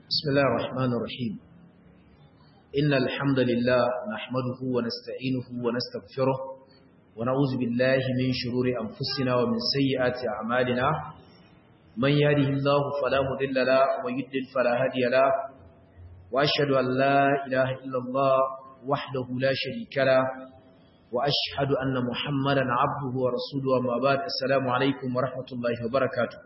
بسم الله الرحمن الرحيم إن الحمد لله نحمده ونستعينه ونستغفره ونعوذ بالله من شرور أنفسنا ومن سيئات أعمالنا من يهده الله فلا مضل له ومن يضلل فلا هادي له وأشهد أن لا إله إلا الله وحده لا شريك له وأشهد أن محمدا عبده ورسوله وما بعد السلام عليكم ورحمة الله وبركاته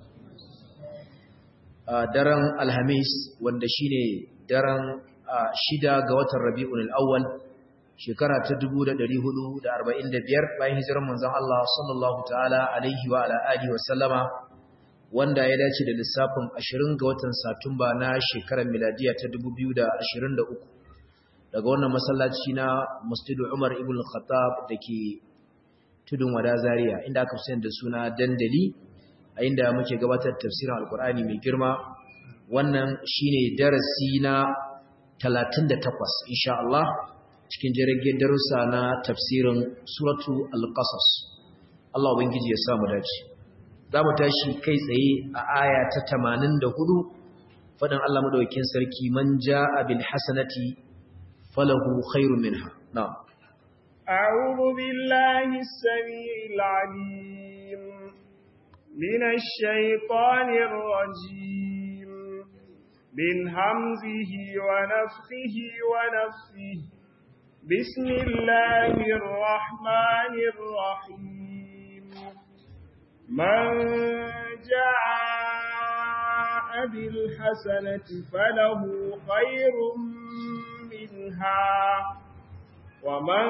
daren alhamis wanda shine daren shida ga watan rabi'ul awwal shekara ta 1445 bayan hijirar manzon Allah sallallahu ta'ala alaihi wa ala alihi wa sallama wanda ya dace da lissafin 20 ga watan satumba na shekarar miladiya ta 2023 daga wannan masallaci na Masjid Umar ibn Khattab dake tudun wada Zaria inda aka fi da suna dandali a inda muke gabatar tafsirin alkur'ani mai girma wannan shine darasi na 38 insha Allah cikin jirgin darussa na tafsirin suratu al-qasas Allah ubangiji ya samu dace zamu tashi kai tsaye a aya ta 84 fadan Allah madaukakin sarki man jaa bil hasanati falahu khairun minha na'am أعوذ بالله السميع العليم من الشيطان الرجيم من همزه ونفخه ونفسه بسم الله الرحمن الرحيم من جاء بالحسنة فله خير منها ومن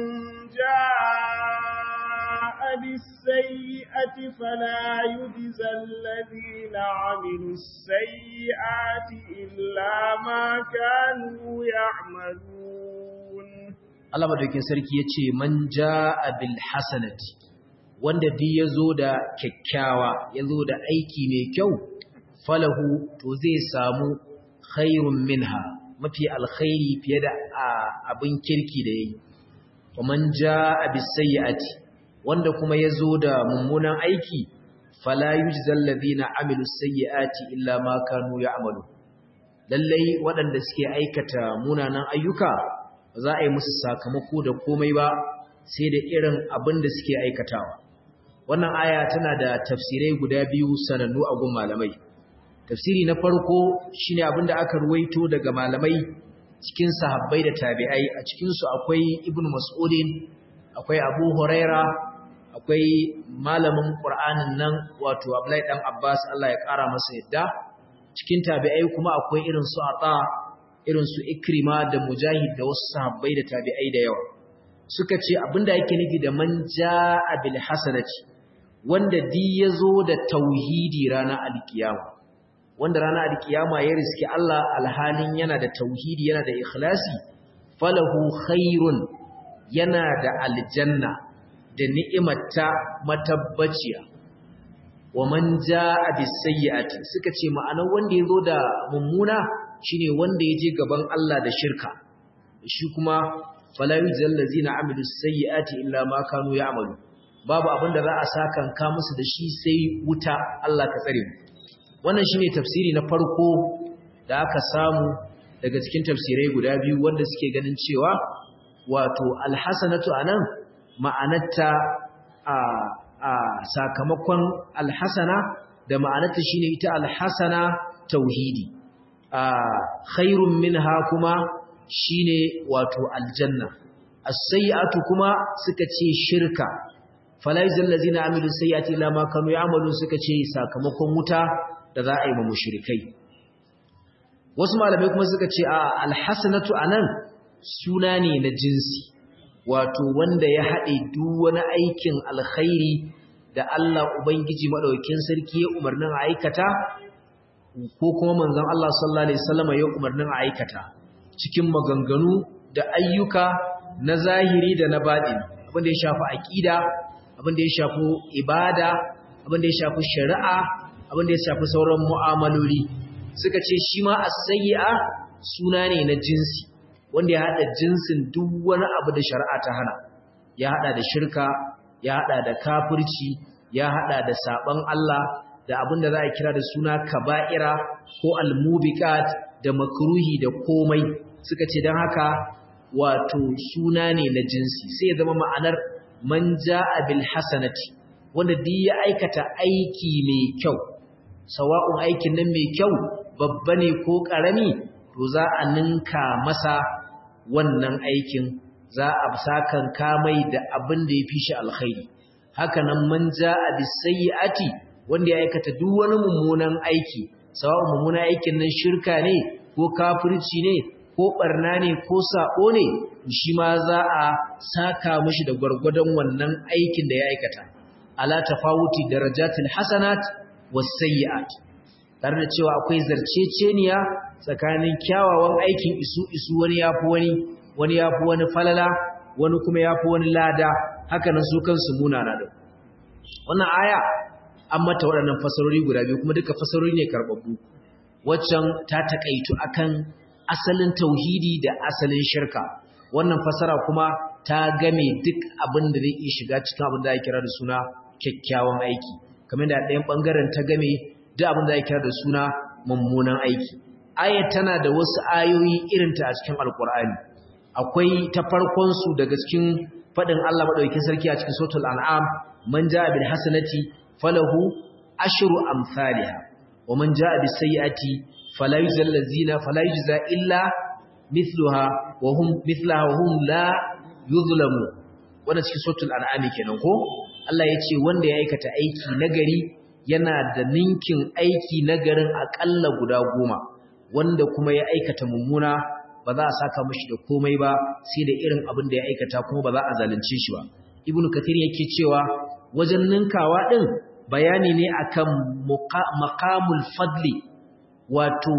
جاء بالسيئة فلا يجزى الذين عملوا السيئات إلا ما كانوا يعملون Allah madaukin sarki yace man jaa bil hasanati wanda duk yazo da kyakkyawa yazo da aiki mai kyau falahu to zai samu khairun minha mafi alkhairi fiye da abin kirki da yayi wa man jaa bis sayyi'ati wanda kuma ya zo da mummunan aiki fala yujzal ladina amilu sayyiati illa ma kanu ya'malu lallai waɗanda suke aikata munanan ayyuka ba za a yi musu sakamako da komai ba sai da irin abin da suke aikatawa wannan aya tana da tafsirai guda biyu sanannu a gun malamai tafsiri na farko shine abin da aka ruwaito daga malamai cikin sahabbai da tabi'ai a cikin su akwai ibnu mas'udin akwai abu huraira akwai malamin ƙur'anin nan wato Abdullahi dan Abbas Allah ya ƙara masa yadda cikin tabi'ai kuma akwai irin su Ata irin su Ikrima da Mujahid da wasu sahabbai da tabi'ai da yawa suka ce abinda yake nufi da man jaa bil hasanati wanda di yazo da tauhidi ranar alkiyama wanda ranar alkiyama ya riski Allah alhalin yana da tauhidi yana da ikhlasi falahu khairun yana da aljanna da ni'imarta matabbaciya wa man jaa bis-sayyi'ati suka ce ma'anar wanda yazo da mummuna shine wanda yaje gaban Allah da shirka shi kuma fala yujzal ladzina amilu sayyi'ati illa ma kanu ya'malu babu abin da za a sakan ka musu da shi sai wuta Allah ka tsare mu wannan shine tafsiri na farko da aka samu daga cikin tafsirai guda biyu wanda suke ganin cewa wato alhasanatu anan ma'anarta a a sakamakon alhasana da ma'anarta shine ita alhasana tauhidi a khairun minha kuma shine wato aljanna as-sayyi'atu kuma suka ce shirka falaizal ladzina amilu sayyi'ati la ma kanu ya'malun suka ce sakamakon wuta da za a yi ma mushrikai wasu malamai kuma suka ce a alhasanatu anan suna ne na jinsi wato wanda ya haɗe duk wani aikin alkhairi da Allah Ubangiji maɗaukin sarki ya umarnin a aikata ko kuma manzon Allah sallallahu alaihi wasallam ya umarnin a aikata cikin maganganu da ayyuka na zahiri da na baɗini abin da ya shafi aqida abin da ya shafi ibada abin da ya shafi shari'a abin da ya shafi sauran mu'amaloli suka ce shi ma as-sayyi'a suna ne na jinsi wanda ya haɗa jinsin duk wani abu da shari'a ta hana ya haɗa da shirka ya haɗa da kafirci ya haɗa da saɓon Allah da abin da za a kira da suna kaba'ira ko almubiqat da makruhi da komai suka ce dan haka wato suna ne na jinsi sai ya zama ma'anar man ja'a bil hasanati wanda duk ya aikata aiki mai kyau sawa'un aikin nan mai kyau babba ne ko karami to za a ninka masa wannan aikin za a sakan kamai da abin da ya fi shi alkhairi haka nan man ja'a bis sayyi'ati wanda ya aikata duk wani mummunan aiki sawa'un mummunan aikin nan shirka ne ko kafirci ne ko barna ne ko sako ne shi ma za a saka mishi da gwargwadon wannan aikin da ya aikata ala tafawuti darajatil hasanat was sayyi'at tare da cewa akwai zarceceniya tsakanin kyawawan aikin isu isu wani yafi wani wani yafi wani falala wani kuma yafi wani lada haka nan su kansu munana da wannan aya an mata waɗannan fasarori guda biyu kuma duka fasarori ne karbabbu waccan ta takaitu akan asalin tauhidi da asalin shirka wannan fasara kuma ta game duk abin da zai iya shiga cikin abin da ake kira da suna kyakkyawan aiki kamar da ɗayan ɓangaren ta game duk abin da ake kira da suna mummunan aiki ayat tana da wasu ayoyi irinta a cikin alkur'ani akwai ta farkon su daga cikin faɗin Allah madaukakin sarki a cikin suratul an'am man jaa bil hasanati falahu ashru amsalha wa man jaa bis sayyiati fala yujzal ladzina fala yujza illa mithluha wa hum mithlaha wa hum la yuzlamu wannan cikin suratul an'am kenan ko Allah ya ce wanda ya aikata aiki nagari yana da ninkin aiki nagarin akalla guda goma wanda kuma ya aikata mummuna ba za a saka mashi da komai ba sai da irin abin da ya aikata kuma ba za a zalunce shi ba ibnu kathir yake cewa wajen ninkawa din bayani ne akan maqamul fadli wato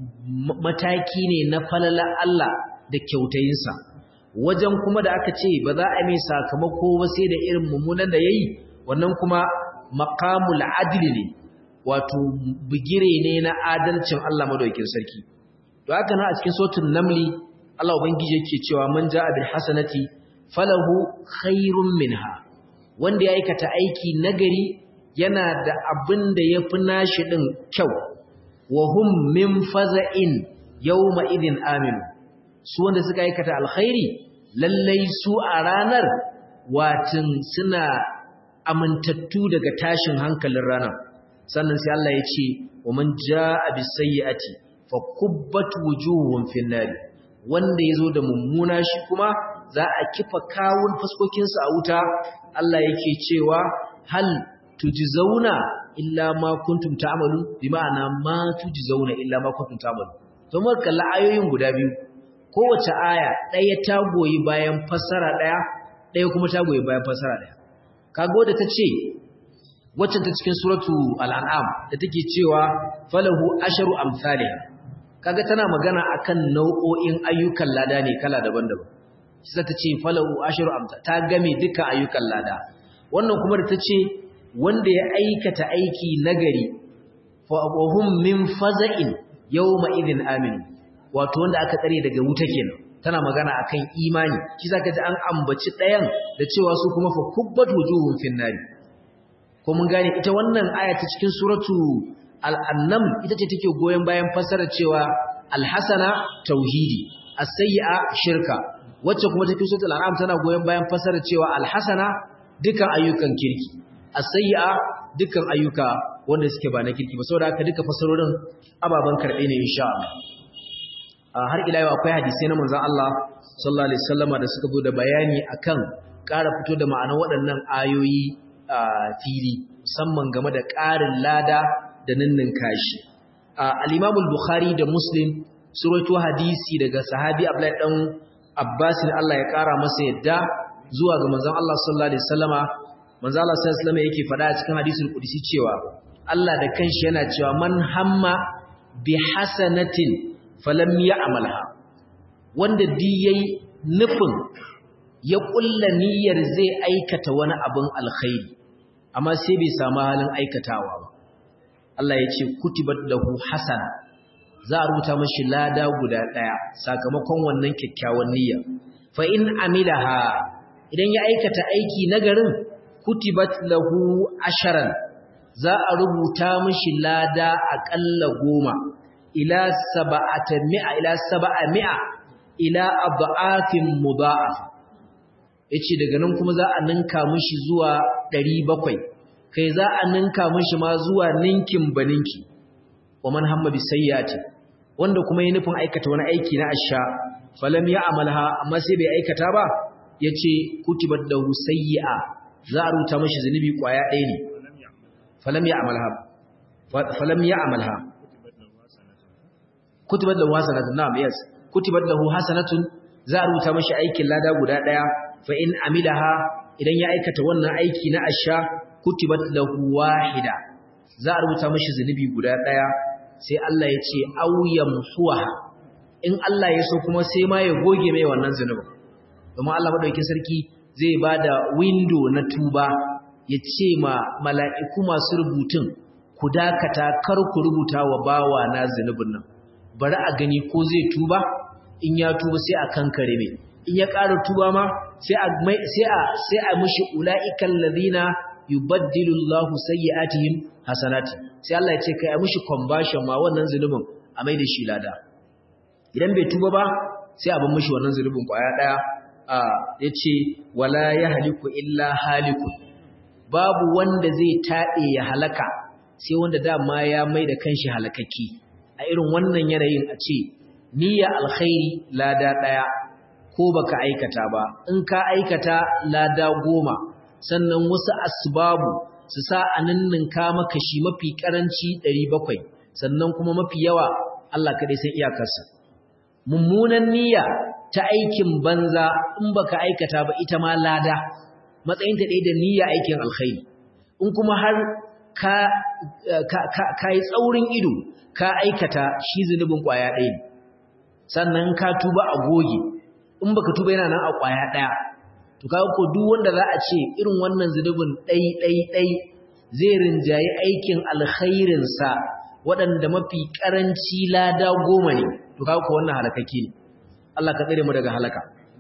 mataki ne na falala Allah da kyautayinsa wajen kuma da aka ce ba za a mai sakamako ba sai da irin mummunan da yayi wannan kuma maqamul adli ne wato bigire ne na adalcin Allah madaukakin sarki to haka na a cikin suratul namli Allah ubangiji yake cewa man jaa bil hasanati falahu khairun minha wanda ya aikata aiki nagari yana da abin da yafi nashi din kyau wa hum min faza'in yawma idin aminu su wanda suka aikata alkhairi lallai su a ranar watin suna amintattu daga tashin hankalin ranar sannan sai Allah ya ce wa man jaa bis sayyi'ati fa kubbat wujuhum fin nar wanda yazo da mummuna shi kuma za a kifa kawun fuskokin su a wuta Allah yake cewa hal tujzauna illa ma kuntum ta'malun bi ma'ana ma tujzauna illa ma kuntum ta'malun to mun kalla ayoyin guda biyu kowace aya ɗaya ta goyi bayan fassara ɗaya ɗaya kuma ta goyi bayan fassara ɗaya kago da ta ce waccan ta cikin suratu al'an'am da take cewa falahu asharu amsalih kaga tana magana akan nau'o'in ayyukan lada ne kala daban-daban sai ta ce falahu asharu amsa ta game duka ayyukan lada wannan kuma da ta ce wanda ya aikata aiki nagari fa hum min faza'in yawma idin aminu wato wanda aka tsare daga wuta kenan tana magana akan imani shi zaka ji an ambaci ɗayan da cewa su kuma fa kubbat wujuhum fin nari ko mun gane ita wannan aya ta cikin suratu al-annam ita ce take goyen bayan fassarar cewa al-hasana tauhidi as-sayyi'a shirka wacce kuma take suratul an'am tana goyen bayan fassarar cewa al-hasana dukan ayyukan kirki as-sayyi'a dukan ayyuka wanda suke ba na kirki ba saboda haka duka fassarorin ababan karbe ne insha Allah har ila yau akwai hadisai na manzon Allah sallallahu alaihi wasallama da suka zo da bayani akan ƙara fito da ma'anar waɗannan ayoyi a fili musamman game da ƙarin lada da ninnin kashi al-Imam al-Bukhari da Muslim su rawaito hadisi daga sahabi Abdullahi dan Abbas Allah ya ƙara masa yadda zuwa ga manzon Allah sallallahu alaihi wasallama manzon Allah sallallahu alaihi wasallama yake faɗa a cikin hadisul qudsi cewa Allah da kanshi yana cewa man hamma bi hasanatin falam ya'malha wanda di yayi nufin ya kulla niyyar zai aikata wani abin alkhairi amma sai bai samu halin aikatawa ba Allah ya ce kutibat lahu hasana za a rubuta mashi lada guda daya sakamakon wannan kyakkyawan niyya fa in amilaha idan ya aikata aiki nagarin kutibat lahu asharan za a rubuta mishi lada aƙalla goma ila saba'ata mi'a ila saba'a mi'a ila adha'afin mudha'af yace daga nan kuma za a ninka mishi zuwa 700 kai za a ninka mishi ma zuwa ninkin baninki wa man hamma bi sayyati wanda kuma yi nufin aikata wani aiki na asha falam ya amalha amma sai bai aikata ba yace kutibat lahu sayyi'a za a rubuta mishi zunubi kwaya ɗaya ne falam ya amalha falam ya amalha kutibat lahu hasanatun na'am yes kutibat lahu hasanatun za a rubuta mishi aikin lada guda ɗaya fa in amilaha idan ya aikata wannan aiki na asha kutibat lahu wahida za a rubuta mishi zunubi guda ɗaya sai Allah ya ce auyam suwaha in Allah ya so kuma sai ma ya goge mai wannan zunubin domin Allah madaukakin sarki zai bada window na tuba ya ce ma mala'iku masu rubutun ku dakata kar ku rubuta wa bawa na zunubin nan bari a gani ko zai tuba in ya tuba sai a kankare mai in ya ƙara tuba ma sai a sai a sai a mishi ulaiikal ladina yubaddilu Allahu sayyi'atihim hasanati sai Allah ya ce kai a mishi conversion ma wannan zulubin a mai da shi lada idan bai tuba ba sai a bar mishi wannan zulubin kwaya daya a yace wala yahliku illa halikun babu wanda zai tade ya halaka sai wanda dama ya mai da kanshi halakaki a irin wannan yanayin a ce niyya alkhairi lada daya ko baka aikata ba in ka aikata lada goma sannan wasu asbabu su sa a ninninka maka shi mafi karanci 700 sannan kuma mafi yawa Allah kadai sai iyakarsa mummunan niyya ta aikin banza in baka aikata ba ita ma lada matsayin ta da niyya aikin alkhairi in kuma har ka ka yi tsaurin ido ka aikata shi zunubin kwaya ɗaya sannan ka tuba a goge in baka tuba yana nan a kwaya ɗaya to kaga ko duk wanda za a ce irin wannan zunubin ɗai ɗai ɗai zai rinjayi aikin alkhairin sa waɗanda mafi ƙaranci lada goma ne to kaga ko wannan halakake ne Allah ka tsare mu daga halaka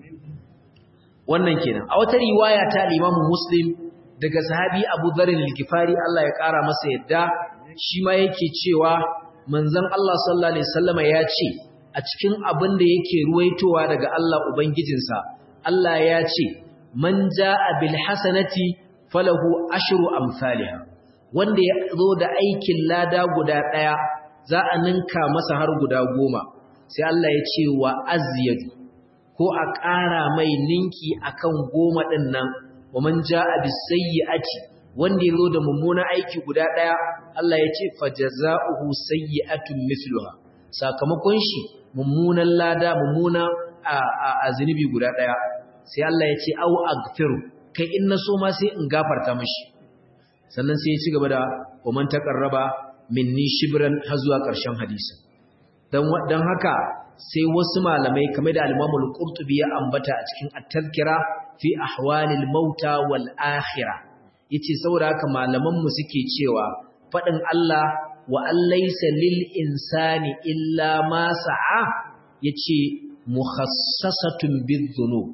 wannan kenan a wata riwaya ta Imam Muslim daga sahabi Abu Dharr al-Ghifari Allah ya ƙara masa yadda shi ma yake cewa manzon Allah sallallahu alaihi wasallama ya ce a cikin abin da yake ruwaitowa daga Allah ubangijinsa Allah ya ce man jaa bil hasanati falahu ashru amsalha wanda ya zo da aikin lada guda daya za a ninka masa har guda goma sai Allah ya ce wa azyadu ko a ƙara mai ninki akan goma din nan wa man jaa bis sayyi'ati wanda ya zo da mummuna aiki guda daya Allah ya ce fajaza'uhu sayyi'atun mithluha sakamakon shi mummunan lada mummuna a zunubi guda daya sai Allah ya ce au aghfiru kai in na so ma sai in gafarta mishi sannan sai ya ci gaba da waman taqarraba minni shibran har zuwa ƙarshen hadisi dan dan haka sai wasu malamai kamar da al-Imam al-Qurtubi ya ambata a cikin at-tazkira fi ahwalil mauta wal akhirah yace saboda haka malaman mu suke cewa fadin Allah wa allaysa lil insani illa ma sa'a yace mukhassasatun bizunub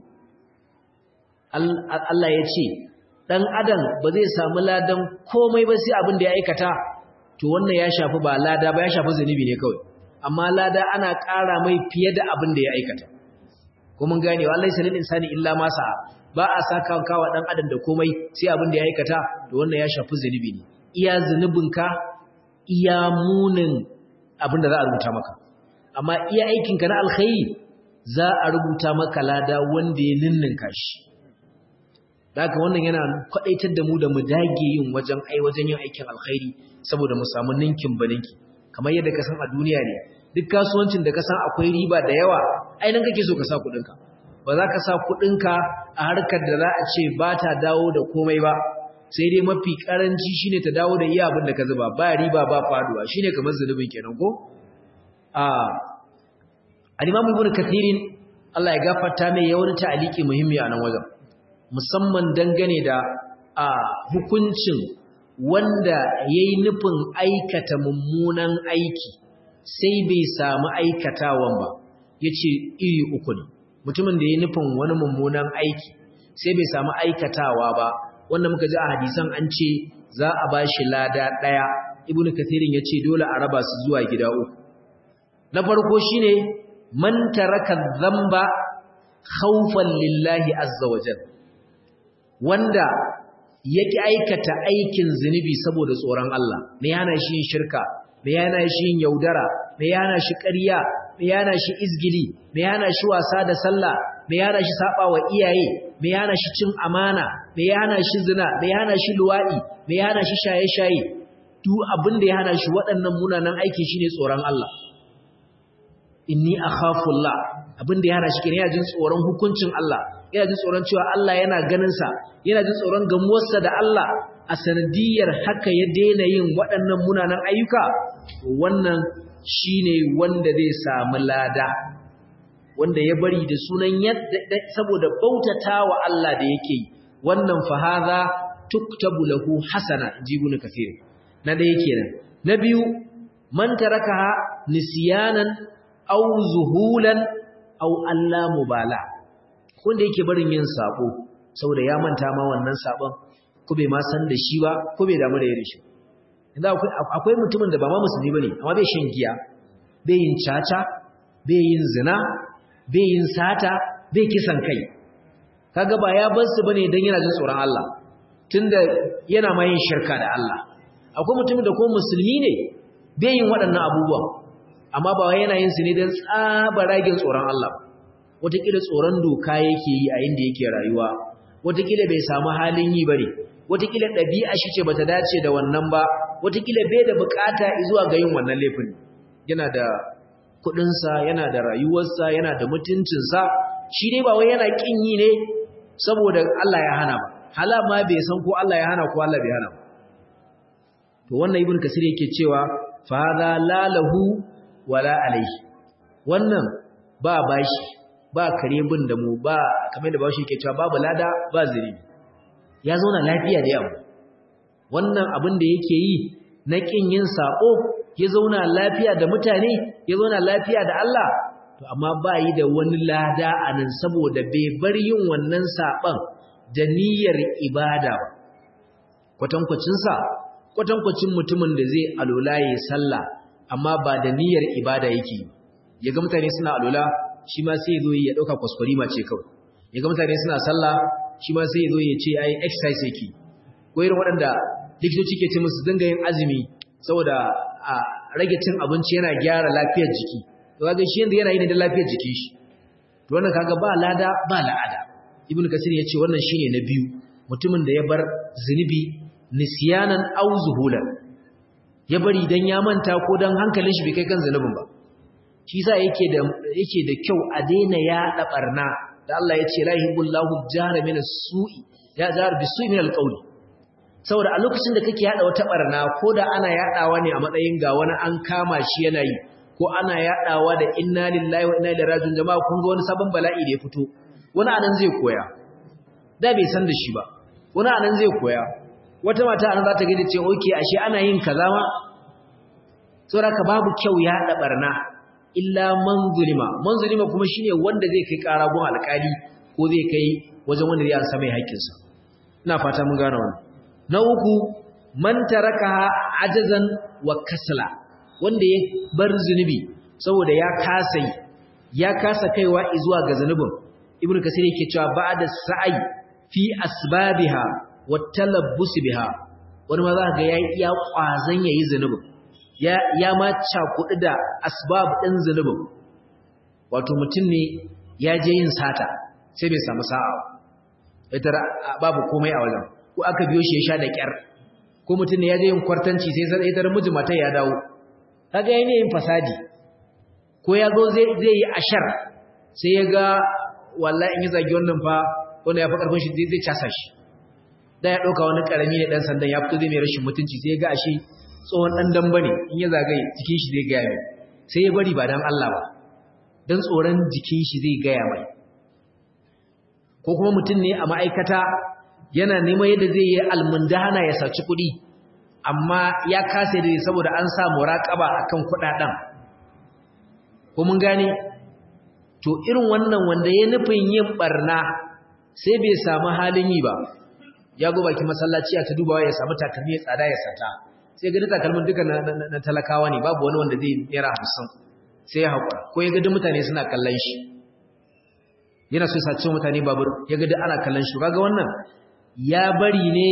Allah yace dan adam ba zai samu ladan komai ba sai abin da ya aikata to wannan ya shafi ba lada ba ya shafi zanubi ne kawai amma lada ana ƙara mai fiye da abin da ya aikata ko mun gane wa allaysa lil insani illa ma sa'a ba a saka kawa dan adam da komai sai abin da ya aikata to wannan ya shafi zanubi ne iya zanubinka iya munin abin da za a rubuta maka amma iya aikinka na alkhairi za a rubuta maka lada wanda ya ninninka shi daga wannan yana kwadaitar da mu da mu dage yin wajen ai wajen yin aikin alkhairi saboda mu samu ninkin baninki kamar yadda ka san a duniya ne duk kasuwancin da ka san akwai riba da yawa ai nan kake so ka sa kuɗinka ba za ka sa kuɗinka a harkar da za a ce ba ta dawo da komai ba sai dai mafi karanci shine ta dawo da iya abin da ka zuba ba riba ba faduwa shine kamar zunubin kenan ko a al-Imam Ibn Kathirin Allah ya gafarta mai ya wani ta'aliki muhimmi a nan wajen musamman dangane da a hukuncin wanda yayi nufin aikata mummunan aiki sai bai samu aikatawan ba yace iri uku ne mutumin da yayi nufin wani mummunan aiki sai bai samu aikatawa ba wanda muka ji a hadisan an ce za a bashi lada daya ibnu kathirin yace dole a raba su zuwa gida uku na farko shine man taraka dhanba khawfan lillahi azza wajal wanda yake aikata aikin zunubi saboda tsoron Allah me yana shi yin shirka me yana shi yin yaudara me yana shi ƙarya me yana shi izgili me yana shi wasa da sallah me yana shi saba wa iyaye me yana shi cin amana me yana shi zina me yana shi luwadi me yana shi shaye-shaye duk abin da ya hana shi waɗannan munanan aiki shine tsoron Allah inni akhafullah abin da ya hana shi kenan yana jin tsoron hukuncin Allah yana jin tsoron cewa Allah yana ganin sa yana jin tsoron gamuwarsa da Allah a sanadiyar haka ya daina yin waɗannan munanan ayyuka wannan shine wanda zai samu lada wanda ya bari da sunan yadda saboda bautatawa Allah da yake yi wannan fa hadha tuktabu lahu hasana jibun kafir na da yake nan na biyu man tarakaha nisyanan aw zuhulan aw alla mubala wanda yake barin yin sabo saboda ya manta ma wannan sabon ko bai ma san da shi ba ko bai damu da yin shi inda akwai akwai mutumin da ba ma musulmi bane amma bai shan giya bai yin caca bai yin zina bai yin sata bai kisan kai kaga ba ya bar su bane dan yana jin tsoron Allah tunda yana ma yin shirka da Allah akwai mutumin da ko musulmi ne bai yin waɗannan abubuwan amma ba yana yin su ne don tsabaragen tsoron Allah wataƙila tsoron doka yake yi a inda yake rayuwa wataƙila bai samu halin yi bane wataƙila ɗabi'a shi ce bata dace da wannan ba wataƙila bai da buƙata zuwa ga yin wannan laifin yana da kuɗinsa yana da rayuwarsa yana da mutuncinsa shi dai ba wai yana ƙin yi ne saboda Allah ya hana ba hala ma bai san ko Allah ya hana ko Allah bai hana ba to wannan ibn kasir yake cewa fa hadha la lahu wala alayhi wannan ba bashi ba kare bin da mu ba kamar da bashi yake cewa babu lada ba zuri ya zauna lafiya da yawa wannan abin da yake yi na kin yin sako ya zauna lafiya da mutane ya zauna lafiya da Allah to amma ba yi da wani lada anan saboda bai bar yin wannan saban da niyyar ibada ba kwatankwacin sa kwatankwacin mutumin da zai alola ya sallah amma ba da niyyar ibada yake ya ga mutane suna alola shi ma sai zo ya dauka kwaskwari ma ce kawai ya ga mutane suna sallah shi ma sai zo ya ce ai exercise yake ko irin waɗanda likitoci ke ce musu dinga yin azumi saboda a rage cin abinci yana gyara lafiyar jiki to kaga shi yanda yana yi ne da lafiyar jikin shi to wannan kaga ba lada ba la'ada ibnu kasir ya ce wannan shine na biyu mutumin da ya bar zunubi nisyanan aw zuhulan ya bari dan ya manta ko dan hankalin shi bai kai kan zunubin ba shi yasa yake da yake da kyau a daina yaɗa barna da Allah ya ce la yuhibbullahu jahra min as-su'i ya jar bisu'i min al-qawli saboda a lokacin da kake yada wata barna ko da ana yadawa ne a matsayin ga wani an kama shi yana yi ko ana yadawa da inna lillahi wa inna ilaihi raji'un jama'a kun ga wani sabon bala'i da ya fito wani anan zai koya da bai san da shi ba wani anan zai koya wata mata anan za ta gaida ce okay ashe ana yin kaza ma saboda ka babu kyau yada barna illa man zulima man zulima kuma shine wanda zai kai kara gun alkali ko zai kai wajen wanda zai ansa mai haƙƙinsa ina fata mun gane wannan na uku man tarakaha ajazan wa kasala wanda ya bar zunubi saboda ya kasa ya kasa kaiwa zuwa ga zunubin ibnu kasir yake cewa ba'da sa'i fi asbabiha wa talabbus biha wani ma za ga yayi iya kwazan yayi zunubin ya ya ma cakudu da asbab din zunubin wato mutum ne ya je yin sata sai bai samu sa'a ita babu komai a wajen ko aka biyo shi ya sha da kyar ko mutum ne ya je yin kwartanci sai sai ita miji mata ya dawo kaga yayin yin fasadi ko ya zo zai zai yi ashar sai ya ga wallahi in ya zagi wannan fa wanda ya fi karfin shi zai casa shi da ya dauka wani karami ne dan sandan ya fito zai mai rashin mutunci sai ya ga ashe tsohon dan damba ne in ya zagaye jikin shi zai gaya mai sai ya bari ba dan Allah ba dan tsoron jikin shi zai gaya mai ko kuma mutum ne a ma'aikata yana neman yadda zai yi almundana ya saci kuɗi amma ya kasa da saboda an sa muraƙaba akan kuɗaɗen ko mun gane to irin wannan wanda ya nufin yin barna sai bai samu halin yi ba ya go baki masallaci a ta dubawa ya samu takalmi ya tsada ya sata sai ga takalmin duka na, talakawa ne babu wani wanda zai naira hamsin sai ya haƙura ko ya ga mutane suna kallon shi yana so ya sace mutane babur ya ga ana kallon shi kaga wannan ya bari ne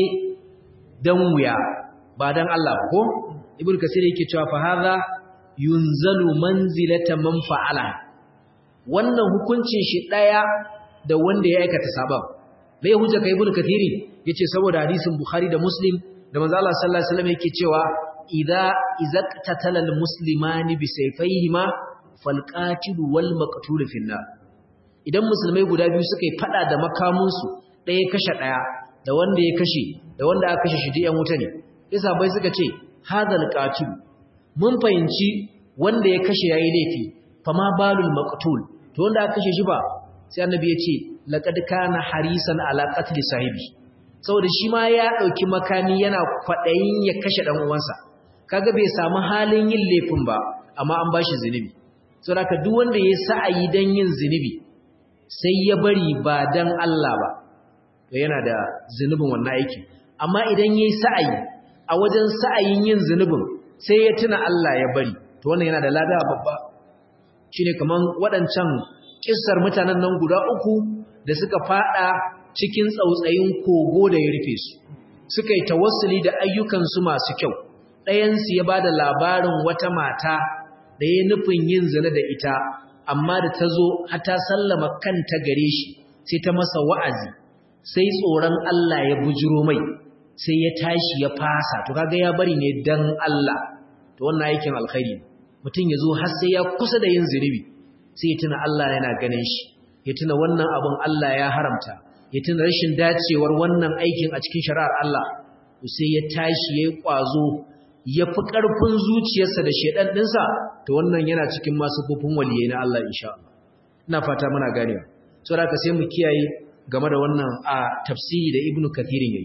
dan wuya ba dan Allah ko ibnu kasir yake cewa fa hadha yunzalu manzilata man fa'ala wannan hukuncin shi daya da wanda ya aikata sabab mai hujja kai ibnu kathiri yace saboda hadisin bukhari da muslim da manzo Allah sallallahu alaihi wasallam yake cewa idza izaqtatala almuslimani bi sayfayhima falqatilu wal maqtul fi nar idan musulmai guda biyu suka yi fada da makamunsu ɗaya kashe ɗaya da wanda ya kashe da wanda aka kashe shi ɗayan wuta ne yasa bai suka ce hadal qatil mun fahimci wanda ya kashe yayi laifi fama balul maqtul to wanda aka kashe shi ba sai annabi ya ce laqad kana harisan ala qatl sahibi saboda shi ma ya dauki makami yana kwadayin ya kashe dan uwansa kaga bai samu halin yin laifin ba amma an bashi zinubi saboda duk wanda ya sa'ayi dan yin zinubi sai ya bari ba dan Allah ba to yana da zinubin wannan aiki amma idan yayi sa'ayi a wajen sa'ayin yin zunubin sai ya tuna Allah ya bari to wannan yana da lada babba shine kaman waɗancan kissar mutanen nan guda uku da suka fada cikin tsautsayin kogo da ya rufe su suka yi tawassuli da ayyukansu masu kyau ɗayansu ya bada labarin wata mata da ya nufin yin zina da ita amma da ta zo har ta sallama kanta gare shi sai ta masa wa'azi sai tsoron Allah ya bujiro mai sai ya tashi ya fasa to kaga ya bari ne dan Allah to wannan aikin alkhairi mutum ya zo har sai ya kusa da yin zinubi sai ya tuna Allah yana ganin shi ya tuna wannan abun Allah ya haramta ya tuna rashin dacewar wannan aikin a cikin shari'ar Allah to sai ya tashi ya yi kwazo ya fi ƙarfin zuciyarsa da shedan ɗinsa to wannan yana cikin masu kofin waliyai na Allah insha Allah ina fata muna ganewa saboda haka sai mu kiyaye game da wannan a tafsiri da Ibn Kathir yayi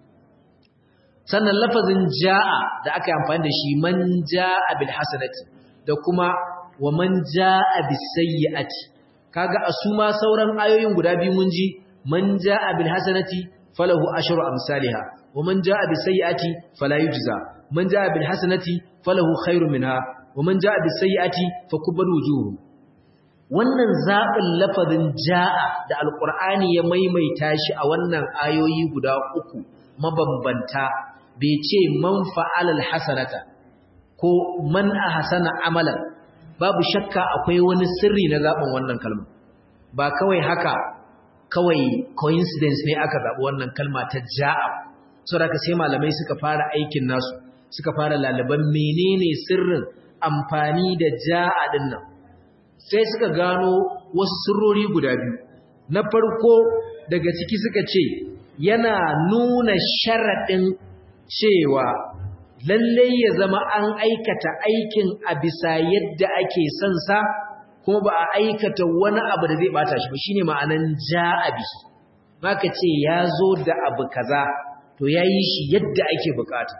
sannan lafazin ja'a da aka yi amfani da shi man ja'a bil hasanati da kuma wa man ja'a bis sayyi'ati kaga a su ma sauran ayoyin guda biyu mun ji man ja'a bil hasanati falahu ashru amsalha wa man ja'a bis sayyi'ati fala yujza man ja'a bil hasanati falahu khairun minha wa man ja'a bis sayyi'ati fakubbalu wujuhum wannan zaɓin lafazin ja'a da alqur'ani ya maimaita shi a wannan ayoyi guda uku mabambanta bai ce man fa'alal hasanata ko man ahsana amalan babu shakka akwai wani sirri na zaɓin wannan kalma ba kawai haka kawai coincidence ne aka zaɓi wannan kalma ta ja'a saboda sai malamai suka fara aikin nasu suka fara lalaban menene sirrin amfani da ja'a din nan sai suka gano wasu sirrori guda biyu na farko daga ciki suka ce yana nuna sharaɗin cewa lallai ya zama an aikata aikin a bisa yadda ake son sa kuma ba a aikata wani abu da zai bata shi ba shine ma'anan ja'abi maka ce ya zo da abu kaza to yayi shi yadda ake bukata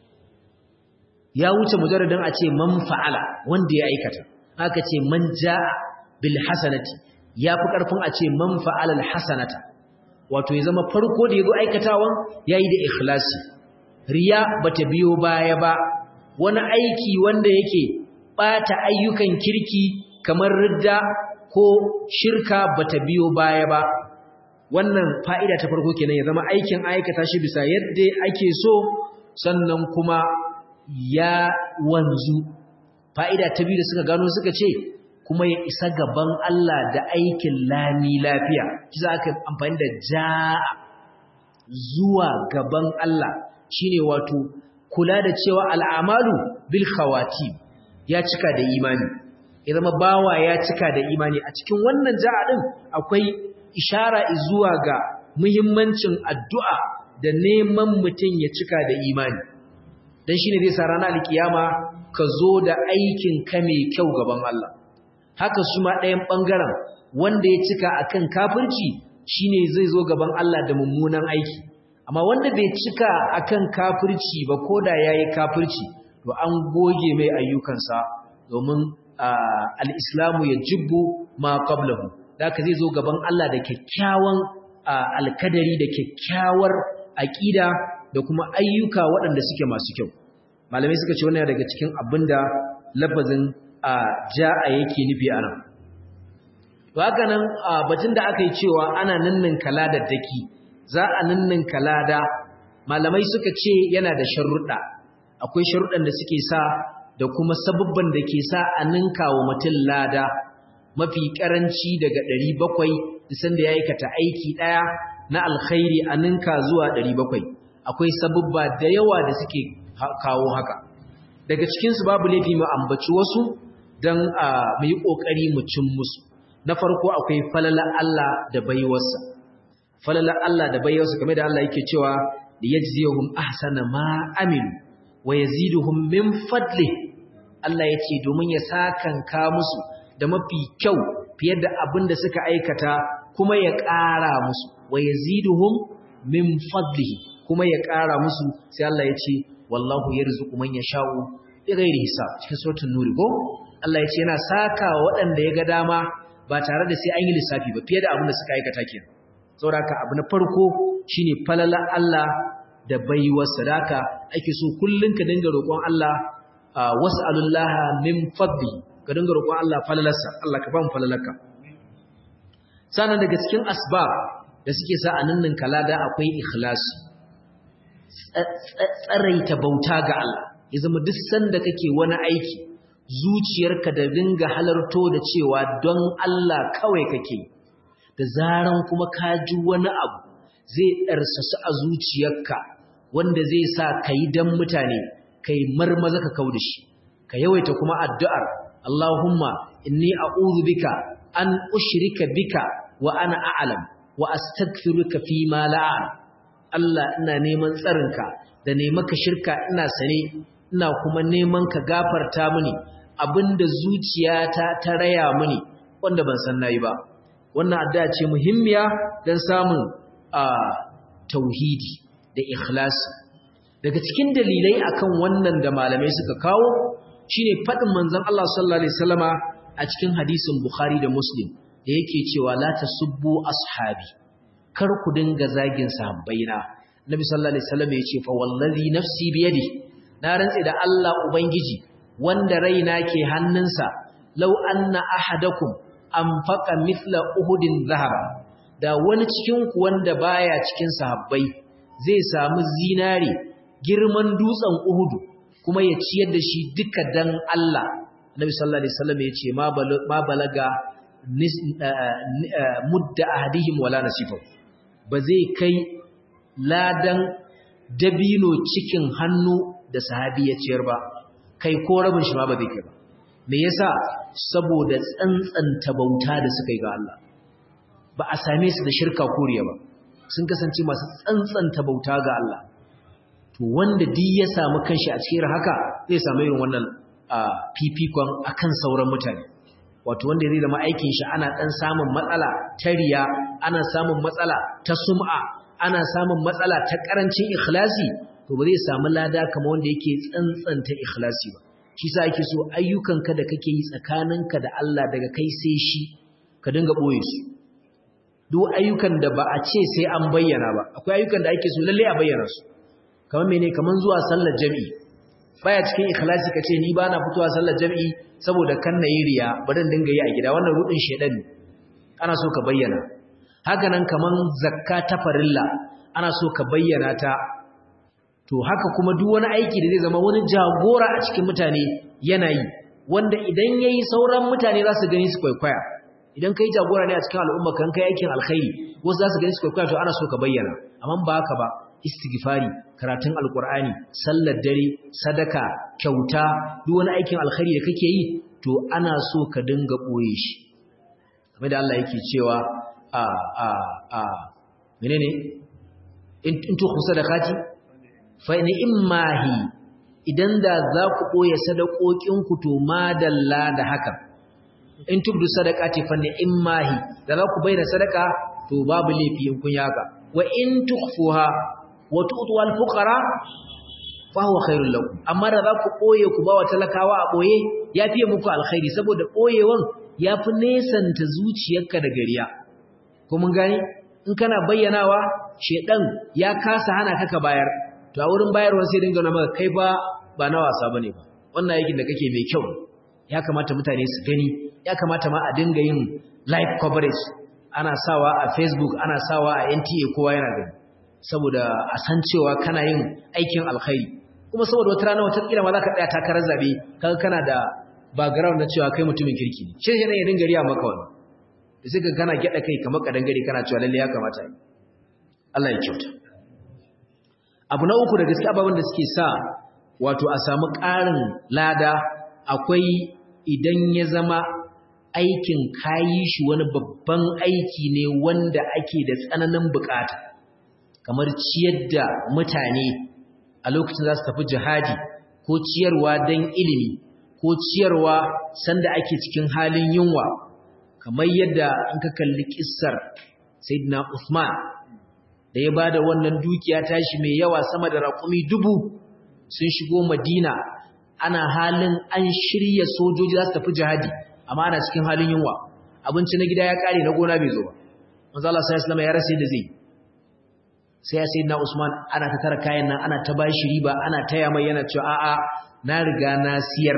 ya wuce mujarradin a ce man fa'ala wanda ya aikata aka ce man ja'a bil hasanati ya fi karfin a ce man fa'ala al hasanata wato ya zama farko da yazo aikatawan yayi da ikhlasi riya bata biyo baya ba wani aiki wanda yake bata ayyukan kirki kamar ridda ko shirka bata biyo baya ba wannan fa'ida ta farko kenan ya zama aikin aikata shi bisa yadda ake so sannan kuma ya wanzu fa'ida ta biyu da suka gano suka ce kuma ya isa gaban Allah da aikin lami lafiya kisa aka amfani da ja'a zuwa gaban Allah shine wato kula da cewa al'amalu bil khawati ya cika da imani ya zama bawa ya cika da imani a cikin wannan ja'a din akwai ishara zuwa ga muhimmancin addu'a da neman mutum ya cika da imani dan shine zai sa ranar alkiyama ka zo da aikin ka mai kyau gaban Allah haka su ma ɗayan ɓangaren wanda ya cika akan kafirci shine zai zo gaban Allah da mummunan aiki amma wanda bai cika akan kafirci ba ko da yayi kafirci to an goge mai ayyukansa domin al-islamu yajibu ma qablahu haka zai zo gaban Allah da kyakkyawan alkadari da kyakkyawar aqida da kuma ayyuka waɗanda suke masu kyau malamai suka ce wannan daga cikin abinda lafazin ja'a yake nufi anan to haka nan batun da aka yi cewa ana ninnin kala da daki za a ninnin kalada malamai suka ce yana da sharuɗa akwai sharuɗan da suke sa da kuma sababban da ke sa a ninka wa mutum lada mafi karanci daga 700 isan da ya aikata aiki ɗaya na alkhairi a ninka zuwa 700 akwai sababba da yawa da suke kawo haka daga cikinsu babu laifi mu ambaci wasu don mu yi ƙoƙari mu cin musu na farko akwai falala Allah da baiwarsa falala Allah da baiwarsa kamar da Allah yake cewa da yajziyuhum ahsana ma amilu wa yaziduhum min fadli Allah yace domin ya sakanka musu da mafi kyau fiye da abin da suka aikata kuma ya ƙara musu wa yaziduhum min fadlihi kuma ya ƙara musu sai Allah yace wallahu yarzuqu man yasha'u bighairi hisab cikin suratul nur ko Allah yace yana saka waɗanda ya ga dama ba tare da sai an yi lissafi ba fiye da abin da suka aikata kenan saboda abu na farko shine falala Allah da baiwar sadaka ake so kullun ka dinga roƙon Allah was'alullaha min fadli ka dinga roƙon Allah falalarsa Allah ka ba mu falalarka sanan daga cikin asbab da suke sa a nannin kalada akwai ikhlasi tsaraita bauta ga Allah ya zama duk sanda kake wani aiki zuciyarka da dinga halarto da cewa don Allah kawai kake da zaran kuma ka ji wani abu zai ɗarsasu a zuciyarka wanda zai sa ka yi don mutane ka yi marmaza ka kau da shi ka yawaita kuma addu'ar Allahumma inni a'udhu bika an ushrika bika wa ana a'lam wa astaghfiruka fi ma la'an Allah ina neman tsarinka da nemaka shirka ina sane ina kuma neman ka gafarta mini abinda zuciyata ta raya mini wanda ban san nayi ba wannan addu'a ce muhimmiya don samun tauhidi da ikhlasi daga cikin dalilai akan wannan da malamai suka kawo shine fadin manzon Allah sallallahu alaihi wasallama a cikin hadisin Bukhari da Muslim da yake cewa la tasubbu ashabi kar ku dinga zagin sahabbaina Nabi sallallahu alaihi wasallam yace fa wallazi nafsi biyadi na rantsi da Allah ubangiji wanda raina ke hannunsa law anna ahadakum anfaqa mithla uhudin zahaba da wani cikin ku wanda baya cikin sahabbai zai samu zinare girman dutsen uhudu kuma ya ciyar da shi duka dan Allah Nabi sallallahu alaihi wasallam yace ma balaga mudda ahadihim wala nasifa ba zai kai ladan dabino cikin hannu da sahabi ya ciyar ba kai ko rabin shi ma ba zai kai ba me yasa saboda tsantsanta bauta da suka yi ga Allah ba a same su da shirka koriya ba sun kasance masu tsantsanta bauta ga Allah to wanda duk ya samu kanshi a cikin haka zai samu irin wannan fifikon akan sauran mutane wato wanda zai zama aikin shi ana dan samun matsala ta riya ana samun matsala ta sum'a ana samun matsala ta karancin ikhlasi to ba zai samu lada kamar wanda yake tsantsanta ikhlasi ba shi sa ake so ayyukanka da kake yi tsakaninka da Allah daga kai sai shi ka dinga boye su duk ayyukan da ba a ce sai an bayyana ba akwai ayyukan da ake so lalle a bayyana su kamar mene kamar zuwa sallar jami'i baya cikin ikhlasi kace ni bana fitowa sallar jami'i saboda kan na yi riya bari dinga yi a gida wannan rudin shedan ne ana so ka bayyana haka nan kaman zakka ta farilla ana so ka bayyana ta to haka kuma duk wani aiki da zai zama wani jagora a cikin mutane yana yi wanda idan yayi sauran mutane za su gani su kwaikwaya idan kai jagora ne a cikin al'umma kan kai aikin alkhairi wasu za su gani su kwaikwaya to ana so ka bayyana amma ba haka ba istighfari karatun alkur'ani sallar dare sadaka kyauta duk wani aikin alkhairi da kake yi to ana so ka dinga boye shi kamar da Allah yake cewa a a a menene in tu sadaqati fa in immahi idan da za ku boye sadakokin ku to madalla da haka in tubdu sadaqati fa immahi da za ku bayyana sadaka to babu laifi in kun yaka wa in tukhfuha wa tu'tu al fuqara fa huwa khairul lakum amma da za ku boye ku ba wa talakawa a boye yafi muku alkhairi saboda boyewan yafi nesanta zuciyarka da gariya ko mun gane in kana bayyanawa shedan ya kasa hana ka ka bayar to a wurin bayarwa sai dinga nuna maka kai ba ba na wasa bane ba wannan aikin da kake mai kyau ya kamata mutane su gani ya kamata ma a dinga yin live coverage ana sawa a Facebook ana sawa a NTA kowa yana gani saboda a san cewa kana yin aikin alkhairi kuma saboda wata rana wata kila ma za ka tsaya takarar zabe kaga kana da background na cewa kai mutumin kirki ne shi ne ya dinga riya maka wannan da sai ka kana gyada kai kamar kadan gari kana cewa lalle ya kamata yi Allah ya kyauta abu na uku da gaske ababen da suke sa wato a samu ƙarin lada akwai idan ya zama aikin kayi shi wani babban aiki ne wanda ake da tsananin bukata kamar ciyar da mutane a lokacin za su tafi jihadi ko ciyarwa don ilimi ko ciyarwa sanda ake cikin halin yunwa kamar yadda in ka kalli kissar sayyidina Uthman da ya bada wannan dukiya tashi mai yawa sama da raƙumi dubu sun shigo Madina ana halin an shirya sojoji za su tafi jihadi amma ana cikin halin yunwa abinci na gida ya kare na gona bai zo ba manzo Allah sallallahu alaihi ya rasa da zai sai ya sayyidina Usman ana ta tara kayan nan ana ta bashi riba ana taya mai yana cewa a'a na riga na siyar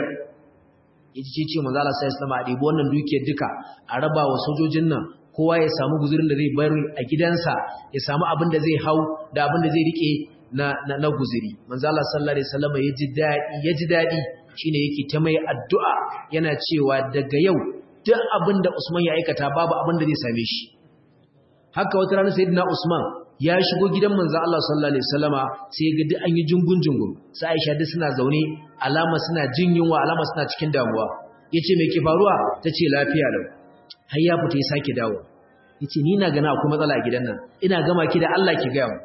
yaji ce manzo Allah sallallahu alaihi a ɗebi wannan dukiyar duka a raba wa sojojin nan kowa ya samu guzurin da zai bari a gidansa ya samu abin da zai hau da abin da zai rike na na, na guzuri manzo Allah sallallahu alaihi wasallam ya ji dadi ya ji dadi shine yake ta mai addu'a yana cewa daga yau duk abin da Usman ya aikata babu abin da zai same shi haka wata rana sayyidina Usman ya shigo gidan manzo Allah sallallahu alaihi wasallama sai ga duk an yi jungun jungun sai Aisha duk suna zaune alama suna jin yunwa alama suna cikin damuwa yace me ke faruwa tace lafiya lau har ya fita ya sake dawo yace ni na gana akwai matsala a gidan nan ina gama ki da Allah ki ga mu